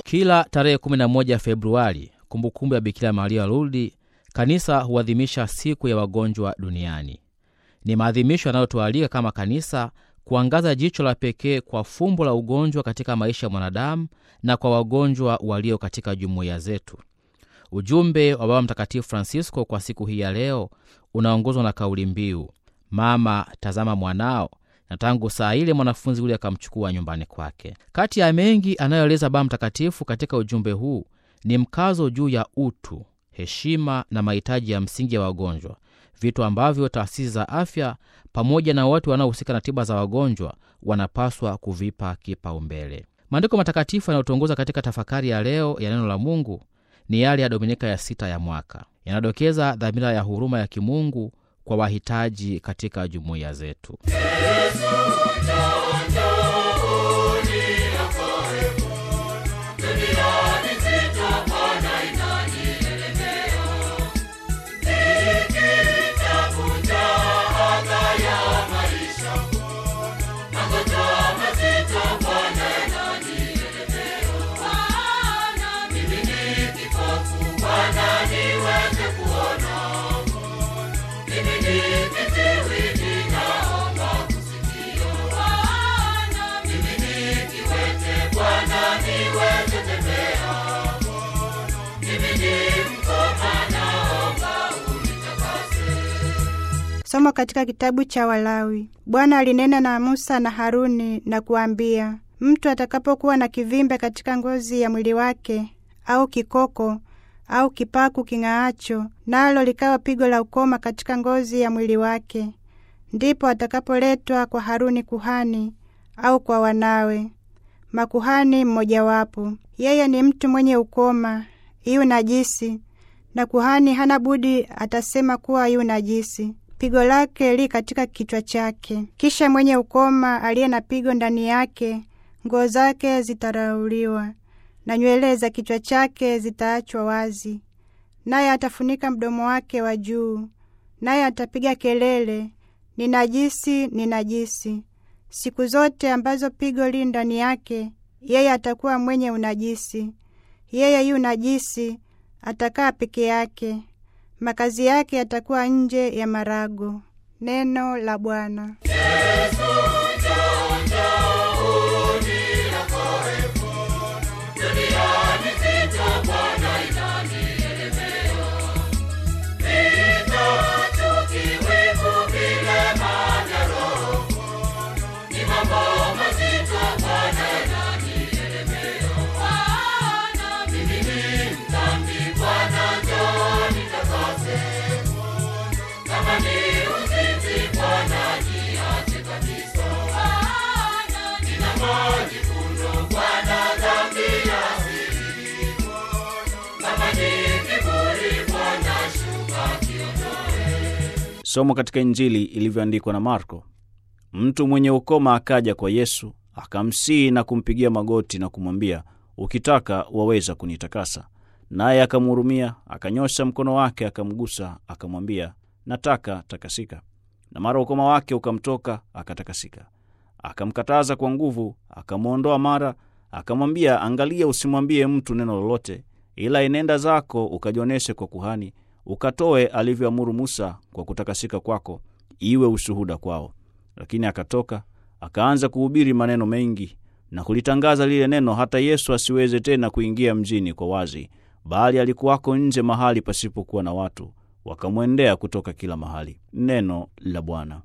Kila tarehe 11 Februari, kumbukumbu ya Bikira Maria Lourdes, kanisa huadhimisha siku ya wagonjwa duniani. Ni maadhimisho yanayotualika kama kanisa kuangaza jicho la pekee kwa fumbo la ugonjwa katika maisha ya mwanadamu na kwa wagonjwa walio katika jumuiya zetu. Ujumbe wa Baba Mtakatifu Francisco kwa siku hii ya leo unaongozwa na kauli mbiu mama tazama mwanao, na tangu saa ile mwanafunzi yule akamchukua nyumbani kwake. Kati ya mengi anayoeleza Baba Mtakatifu katika ujumbe huu ni mkazo juu ya utu, heshima na mahitaji ya msingi ya wagonjwa, vitu ambavyo taasisi za afya pamoja na watu wanaohusika na tiba za wagonjwa wanapaswa kuvipa kipaumbele. Maandiko matakatifu yanayotuongoza katika tafakari ya leo ya neno la Mungu ni yale ya Dominika ya sita ya mwaka, yanadokeza dhamira ya huruma ya kimungu kwa wahitaji katika jumuiya zetu. Somo katika kitabu cha Walawi. Bwana alinena na Musa na Haruni na kuambia, mtu atakapokuwa na kivimbe katika ngozi ya mwili wake au kikoko au kipaku king'aacho, nalo likawa pigo la ukoma katika ngozi ya mwili wake, ndipo atakapoletwa kwa Haruni kuhani au kwa wanawe makuhani mmojawapo. Yeye ni mtu mwenye ukoma, yu najisi, na kuhani hana budi atasema kuwa yu najisi pigo lake li katika kichwa chake. Kisha mwenye ukoma aliye na pigo ndani yake, nguo zake zitarauliwa na nywele za kichwa chake zitaachwa wazi, naye atafunika mdomo wake wa juu, naye atapiga kelele, ni najisi, ni najisi. Siku zote ambazo pigo li ndani yake, yeye atakuwa mwenye unajisi. Yeye yu najisi, atakaa peke yake makazi yake yatakuwa nje ya marago. Neno la Bwana. Somo katika Injili ilivyoandikwa na Marko. Mtu mwenye ukoma akaja kwa Yesu akamsihi na kumpigia magoti na kumwambia, ukitaka waweza kunitakasa. Naye akamhurumia, akanyosha mkono wake, akamgusa, akamwambia, nataka takasika. Na mara ukoma wake ukamtoka, akatakasika. Akamkataza kwa nguvu, akamwondoa mara, akamwambia, angalia, usimwambie mtu neno lolote, ila enenda zako ukajionyeshe kwa kuhani ukatoe alivyoamuru Musa kwa kutakasika kwako, iwe ushuhuda kwao. Lakini akatoka akaanza kuhubiri maneno mengi na kulitangaza lile neno, hata Yesu asiweze tena kuingia mjini kwa wazi, bali alikuwako nje mahali pasipokuwa na watu, wakamwendea kutoka kila mahali. Neno la Bwana.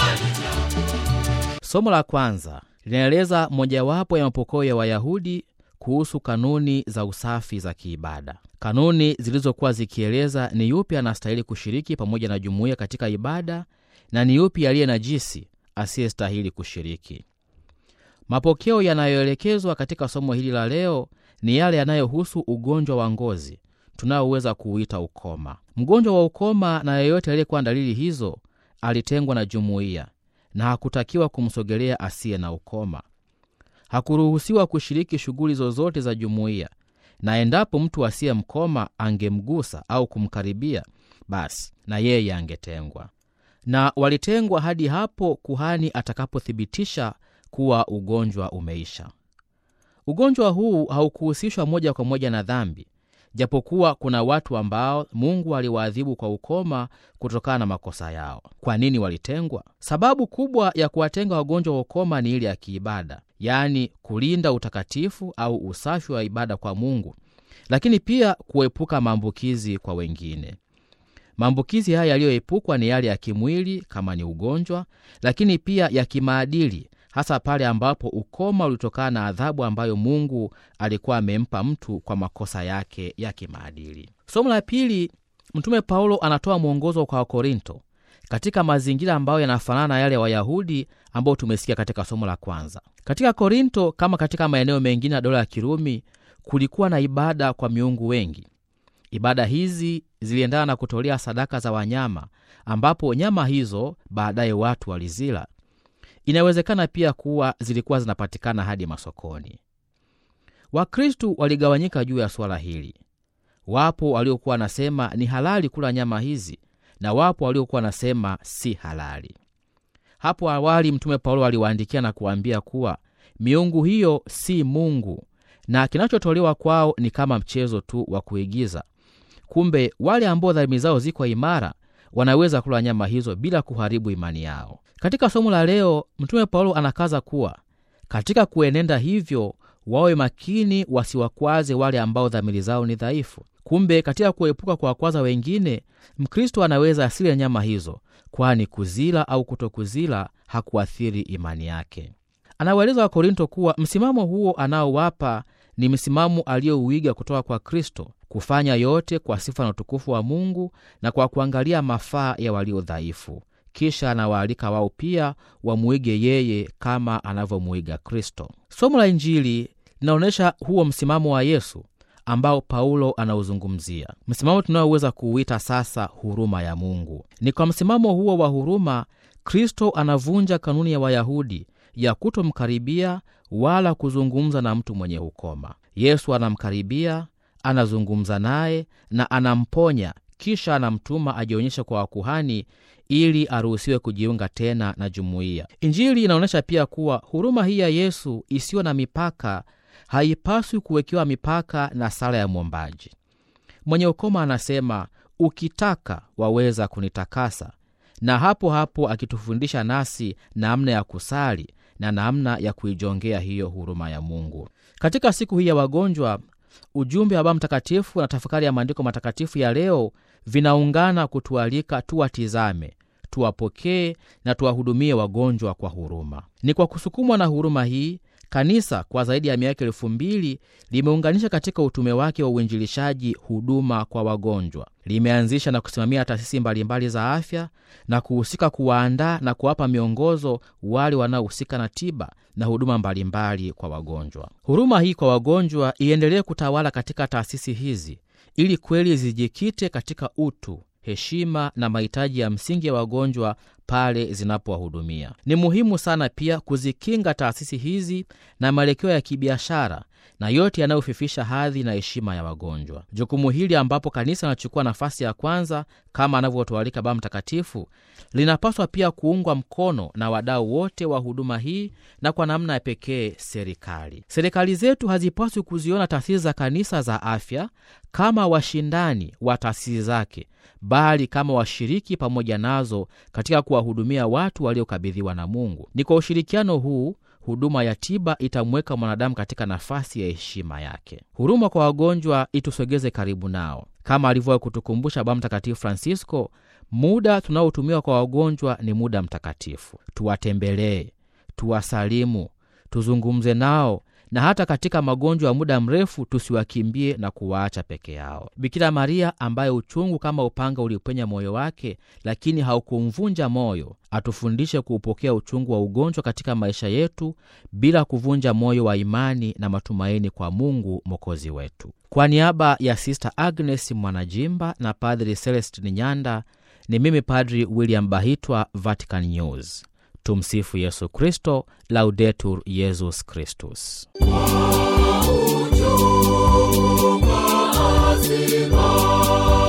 Somo la kwanza linaeleza mojawapo ya mapokeo ya Wayahudi kuhusu kanuni za usafi za kiibada. Kanuni zilizokuwa zikieleza ni yupi anastahili kushiriki pamoja na jumuiya katika ibada na ni yupi aliye najisi asiyestahili kushiriki. Mapokeo yanayoelekezwa katika somo hili la leo ni yale yanayohusu ugonjwa wa ngozi tunaoweza kuuita ukoma. Mgonjwa wa ukoma na yeyote aliyekuwa na dalili hizo alitengwa na jumuiya na hakutakiwa kumsogelea asiye na ukoma. Hakuruhusiwa kushiriki shughuli zozote za jumuiya, na endapo mtu asiye mkoma angemgusa au kumkaribia, basi na yeye angetengwa. Na walitengwa hadi hapo kuhani atakapothibitisha kuwa ugonjwa umeisha. Ugonjwa huu haukuhusishwa moja kwa moja na dhambi, japokuwa kuna watu ambao Mungu aliwaadhibu kwa ukoma kutokana na makosa yao. Kwa nini walitengwa? Sababu kubwa ya kuwatenga wagonjwa wa ukoma ni ile ya kiibada, yaani kulinda utakatifu au usafi wa ibada kwa Mungu, lakini pia kuepuka maambukizi kwa wengine. Maambukizi haya yaliyoepukwa ni yale ya kimwili kama ni ugonjwa, lakini pia ya kimaadili hasa pale ambapo ukoma ulitokana na adhabu ambayo Mungu alikuwa amempa mtu kwa makosa yake ya kimaadili. Somo la pili, Mtume Paulo anatoa mwongozo kwa Wakorinto katika mazingira ambayo yanafanana na yale ya Wayahudi ambayo tumesikia katika somo la kwanza. Katika Korinto, kama katika maeneo mengine ya dola ya Kirumi, kulikuwa na ibada kwa miungu wengi. Ibada hizi ziliendana na kutolea sadaka za wanyama, ambapo nyama hizo baadaye watu walizila. Inawezekana pia kuwa zilikuwa zinapatikana hadi masokoni. Wakristu waligawanyika juu ya suala hili. Wapo waliokuwa wanasema ni halali kula nyama hizi na wapo waliokuwa wanasema si halali. Hapo awali Mtume Paulo aliwaandikia na kuwaambia kuwa miungu hiyo si Mungu na kinachotolewa kwao ni kama mchezo tu wa kuigiza. Kumbe wale ambao dhamiri zao ziko imara wanaweza kula nyama hizo bila kuharibu imani yao. Katika somo la leo, Mtume Paulo anakaza kuwa katika kuenenda hivyo wawe makini, wasiwakwaze wale ambao dhamiri zao ni dhaifu. Kumbe katika kuepuka kuwakwaza wengine, Mkristo anaweza asile nyama hizo, kwani kuzila au kutokuzila hakuathiri imani yake. Anawaeleza Wakorinto kuwa msimamo huo anaowapa ni msimamo aliyouiga kutoka kwa Kristo, kufanya yote kwa sifa na utukufu wa Mungu na kwa kuangalia mafaa ya walio dhaifu. Kisha anawaalika wao pia wamwige yeye kama anavyomuiga Kristo. Somo la Injili linaonyesha huo msimamo wa Yesu ambao Paulo anauzungumzia, msimamo tunaoweza kuuita sasa huruma ya Mungu. Ni kwa msimamo huo wa huruma Kristo anavunja kanuni ya Wayahudi ya kutomkaribia wala kuzungumza na mtu mwenye ukoma. Yesu anamkaribia, anazungumza naye na anamponya, kisha anamtuma ajionyeshe kwa wakuhani ili aruhusiwe kujiunga tena na jumuiya. Injili inaonyesha pia kuwa huruma hii ya Yesu isiyo na mipaka haipaswi kuwekewa mipaka na sala ya mwombaji. Mwenye ukoma anasema, ukitaka waweza kunitakasa, na hapo hapo akitufundisha nasi namna ya kusali na namna ya kuijongea hiyo huruma ya Mungu. Katika siku hii ya wagonjwa, ujumbe wa Baba Mtakatifu na tafakari ya maandiko matakatifu ya leo vinaungana kutualika tuwatizame, tuwapokee na tuwahudumie wagonjwa kwa huruma. Ni kwa kusukumwa na huruma hii Kanisa kwa zaidi ya miaka elfu mbili limeunganisha katika utume wake wa uinjilishaji huduma kwa wagonjwa. Limeanzisha na kusimamia taasisi mbalimbali za afya na kuhusika kuwaandaa na kuwapa miongozo wale wanaohusika na tiba na huduma mbalimbali kwa wagonjwa. Huruma hii kwa wagonjwa iendelee kutawala katika taasisi hizi ili kweli zijikite katika utu heshima na mahitaji ya msingi ya wagonjwa pale zinapowahudumia. Ni muhimu sana pia kuzikinga taasisi hizi na mwelekeo ya kibiashara na yote yanayofifisha hadhi na heshima ya wagonjwa. Jukumu hili ambapo kanisa linachukua nafasi ya kwanza kama anavyotualika Baba Mtakatifu, linapaswa pia kuungwa mkono na wadau wote wa huduma hii na kwa namna ya pekee serikali. Serikali zetu hazipaswi kuziona taasisi za kanisa za afya kama washindani wa taasisi zake, bali kama washiriki pamoja nazo katika kuwahudumia watu waliokabidhiwa na Mungu. Ni kwa ushirikiano huu huduma ya tiba itamweka mwanadamu katika nafasi ya heshima yake. Huruma kwa wagonjwa itusogeze karibu nao, kama alivyowahi kutukumbusha Baba Mtakatifu Francisco. Muda tunaotumiwa kwa wagonjwa ni muda mtakatifu. Tuwatembelee, tuwasalimu, tuzungumze nao na hata katika magonjwa ya muda mrefu tusiwakimbie na kuwaacha peke yao. Bikira Maria ambaye uchungu kama upanga ulipenya moyo wake, lakini haukumvunja moyo, atufundishe kuupokea uchungu wa ugonjwa katika maisha yetu bila kuvunja moyo wa imani na matumaini kwa Mungu mwokozi wetu. Kwa niaba ya Sister Agnes Mwanajimba na Padri Celestin Nyanda, ni mimi Padri William Bahitwa, Vatican News. Tumsifu Yesu Kristo, Laudetur Yesus Kristus. Kwa ujumbe lazima